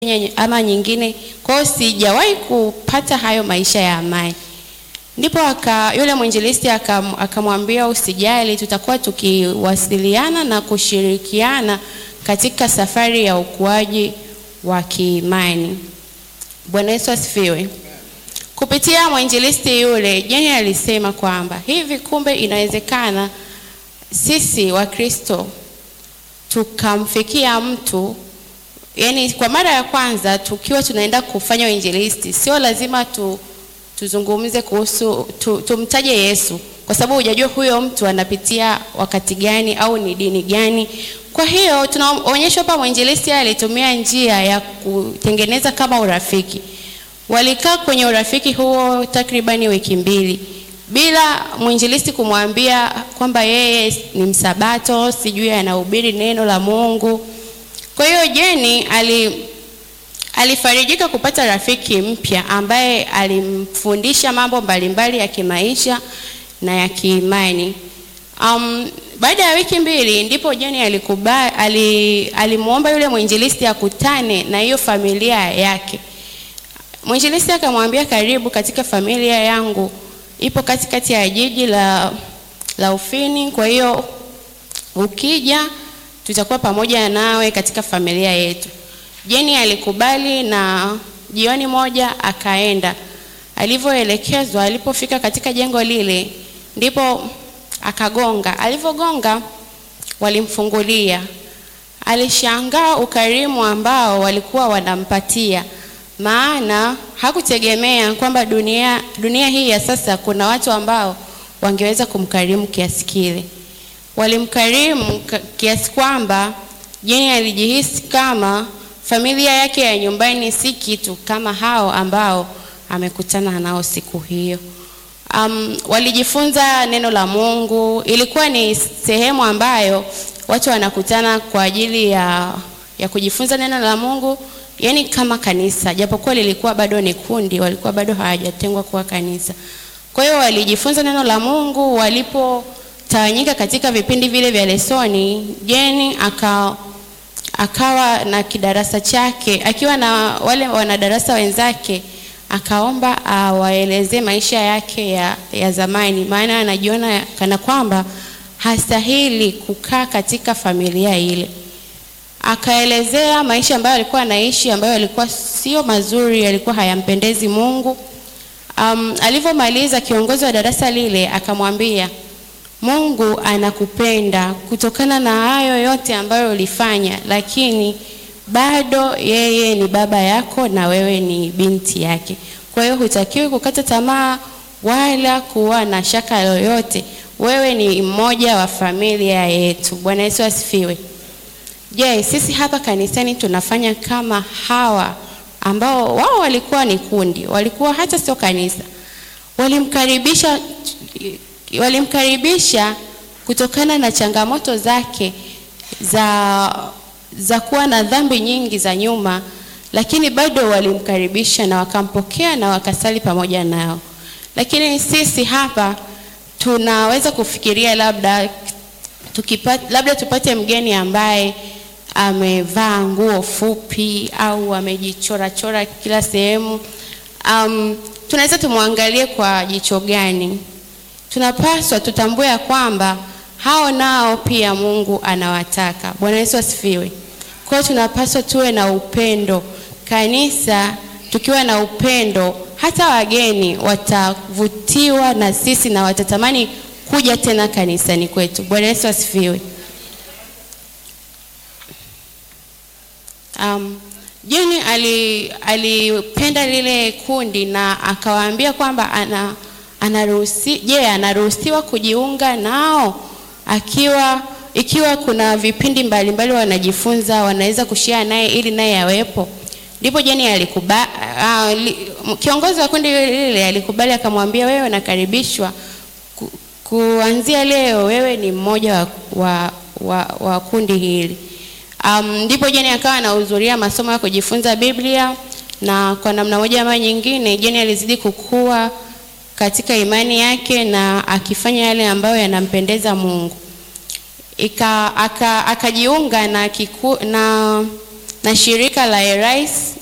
ama nyingine. Kwa hiyo sijawahi kupata hayo maisha ya amani. Ndipo aka, yule mwinjilisti akam- akamwambia usijali, tutakuwa tukiwasiliana na kushirikiana katika safari ya ukuaji wa kiimani. Bwana Yesu asifiwe. Kupitia mwinjilisti yule, Jeni alisema kwamba hivi kumbe inawezekana sisi Wakristo tukamfikia mtu yani, kwa mara ya kwanza tukiwa tunaenda kufanya uinjilisti, sio lazima tu, tuzungumze kuhusu tu, tumtaje Yesu kwa sababu hujajua huyo mtu anapitia wakati gani au ni dini gani. Kwa hiyo tunaonyeshwa hapa mwinjilisti alitumia njia ya kutengeneza kama urafiki. Walikaa kwenye urafiki huo takribani wiki mbili bila mwinjilisti kumwambia kwamba yeye ni msabato, sijui anahubiri neno la Mungu. Kwa hiyo Jeni ali alifarijika kupata rafiki mpya ambaye alimfundisha mambo mbalimbali ya kimaisha na ya kiimani. Um, baada ya wiki mbili ndipo Jeni alikubali, ali, alimwomba yule mwinjilisti akutane na hiyo familia yake. Mwinjilisti akamwambia karibu katika familia yangu, ipo katikati ya jiji la, la Ufini, kwa hiyo ukija tutakuwa pamoja nawe katika familia yetu. Jeni alikubali na jioni moja akaenda alivyoelekezwa. Alipofika katika jengo lile, ndipo akagonga. Alivyogonga walimfungulia. Alishangaa ukarimu ambao walikuwa wanampatia, maana hakutegemea kwamba dunia, dunia hii ya sasa kuna watu ambao wangeweza kumkarimu kiasi kile. Walimkarimu kiasi kwamba Jeni alijihisi kama familia yake ya nyumbani si kitu kama hao ambao amekutana nao siku hiyo. Um, walijifunza neno la Mungu. Ilikuwa ni sehemu ambayo watu wanakutana kwa ajili ya, ya kujifunza neno la Mungu, yani kama kanisa, japokuwa lilikuwa bado ni kundi, walikuwa bado hawajatengwa kuwa kanisa. Kwa hiyo walijifunza neno la Mungu. Walipotawanyika katika vipindi vile vya lesoni, Jeni aka akawa na kidarasa chake akiwa na wale wanadarasa wenzake, akaomba awaelezee maisha yake ya, ya zamani, maana anajiona kana kwamba hastahili kukaa katika familia ile. Akaelezea maisha ambayo alikuwa anaishi ambayo yalikuwa sio mazuri, yalikuwa hayampendezi Mungu. Um, alivyomaliza kiongozi wa darasa lile akamwambia Mungu anakupenda kutokana na hayo yote ambayo ulifanya, lakini bado yeye ni baba yako na wewe ni binti yake. Kwa hiyo hutakiwi kukata tamaa wala kuwa na shaka yoyote. Wewe ni mmoja wa familia yetu. Bwana Yesu asifiwe. Je, sisi hapa kanisani tunafanya kama hawa ambao wao walikuwa ni kundi, walikuwa hata sio kanisa, walimkaribisha walimkaribisha kutokana na changamoto zake za, za kuwa na dhambi nyingi za nyuma, lakini bado walimkaribisha na wakampokea na wakasali pamoja nao. Lakini sisi hapa tunaweza kufikiria labda tukipata, labda tupate mgeni ambaye amevaa nguo fupi au amejichorachora kila sehemu. Um, tunaweza tumwangalie kwa jicho gani? Tunapaswa tutambue ya kwamba hao nao pia Mungu anawataka. Bwana Yesu asifiwe. Kwa hiyo tunapaswa tuwe na upendo. Kanisa tukiwa na upendo, hata wageni watavutiwa na sisi na watatamani kuja tena kanisani kwetu. Bwana Yesu asifiwe. Um, Jeni alipenda ali lile kundi na akawaambia kwamba ana anaruhusi je, yeah, anaruhusiwa kujiunga nao akiwa ikiwa kuna vipindi mbalimbali wanajifunza wanaweza kushare naye ili naye awepo. Ndipo Jeni alikubali, uh, kiongozi wa kundi lile alikubali, akamwambia wewe nakaribishwa ku, kuanzia leo wewe ni mmoja wa, wa, wa, wa kundi hili. Um, ndipo Jeni akawa anahudhuria masomo ya kujifunza Biblia na kwa namna moja ama nyingine Jeni alizidi kukua katika imani yake na akifanya yale ambayo yanampendeza Mungu. Ika, aka, akajiunga na, kiku, na na shirika la Erais